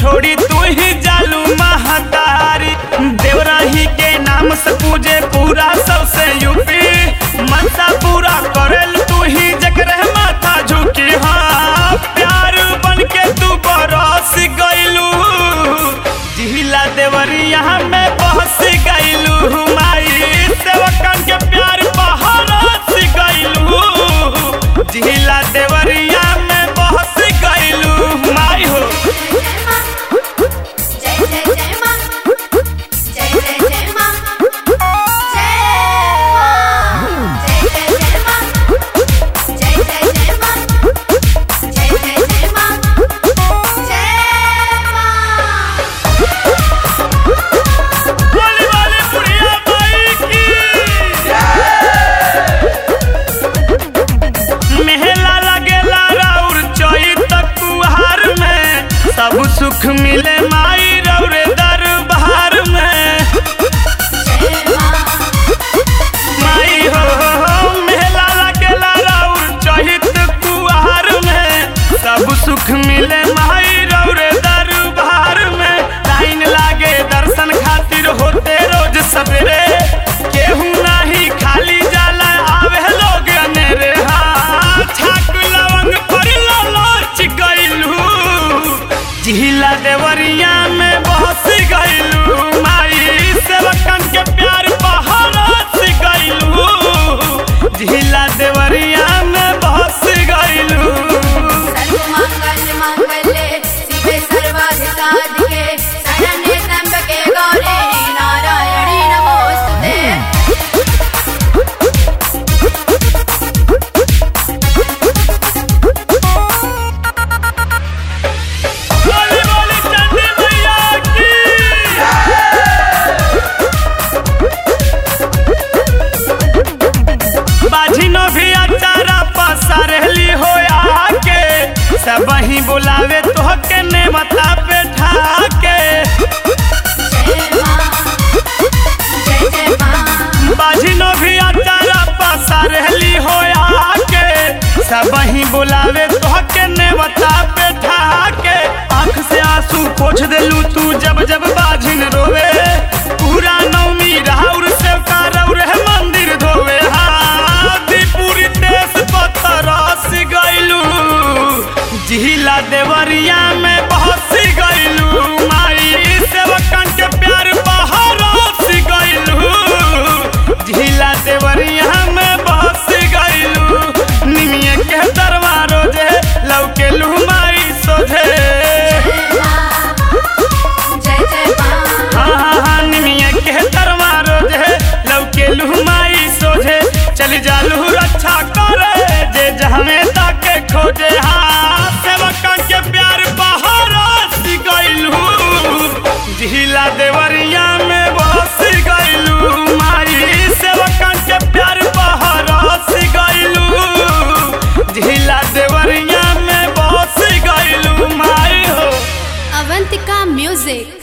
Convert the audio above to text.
छोड़ी तू ही जालू महतारी देवराही के नाम से पूजे पूरा सबसे यूपी मनसा पूरा करेल तू ही जकरे माथा झुकी हाँ प्यार बन के तू बरस गइलू जिहिला देवरिया में बहस गइलू माई सेवकन के प्यार बहरस गइलू जिहिला देवरिया में बहस गइलू माई हो जय जय जय मां जय जय जय मां जय मां जय जय जय मां जय जय जय मां जय मां बोली बोली बुढ़िया माई की मेहला लगेला राउर चैत कुहार में सब सुख मिले माई रौरे दरबार में जय मां माई हो मेहला लगेला राउर चैत कुहार में सब सुख मिले माई रौरे दरबार में लाइन लागे दर्शन खातिर होते रोज सवेरे केहू नाही खाली जाला आवे लोग अनेरे हाँ छाक लवंग पर लालच गइलू जिहिला देवरिया में बहस गइलू माई सेवकन के प्यार बहरस गइलू जिहिला देवरिया में बहस गइलू सर्वमंगल मंगले शिवे सर्वाधिसाधिके शरण्ये त्र्यंबके गौरी नारायणी नमोस्तुते बोली बोली चंडी मैया की बाझिनो भी अचारा पसारली हो आके सब ही बुलावे तोहके नेमता पे ठाके जय मां जय जय मां बाझिनो भी अचारा पसारली हो आके सब ही बुलावे तोहके नेमता पे ठाके आंख से आंसू पोछ देलू तू जब जब बाझिन रोवे पूरा नवमी राउर से कारौर है मंदिर धोवे हाथी पूरी देश पथरस गइलू जिहिला देवरिया में बहस गइलू माई सेवकन के प्यार बहरस गइलू जिहिला देवरिया में बहस गइलू निमिया के दरबारो जे लौके माई सोझे जय मां जय जय मां हाँ हाँ हाँ निमिया के दरबारो जे लौके माई सोझे चल जालू रक्षा करे जे जहमे ताके खोजे हाँ सेवकन के प्यार बहरस गइलू जिहिला देवरिया में बस गइलू माई सेवकन के प्यार बहरस गइलू जिहिला देवरिया में बस गइलू माई हो अवंतिका म्यूजिक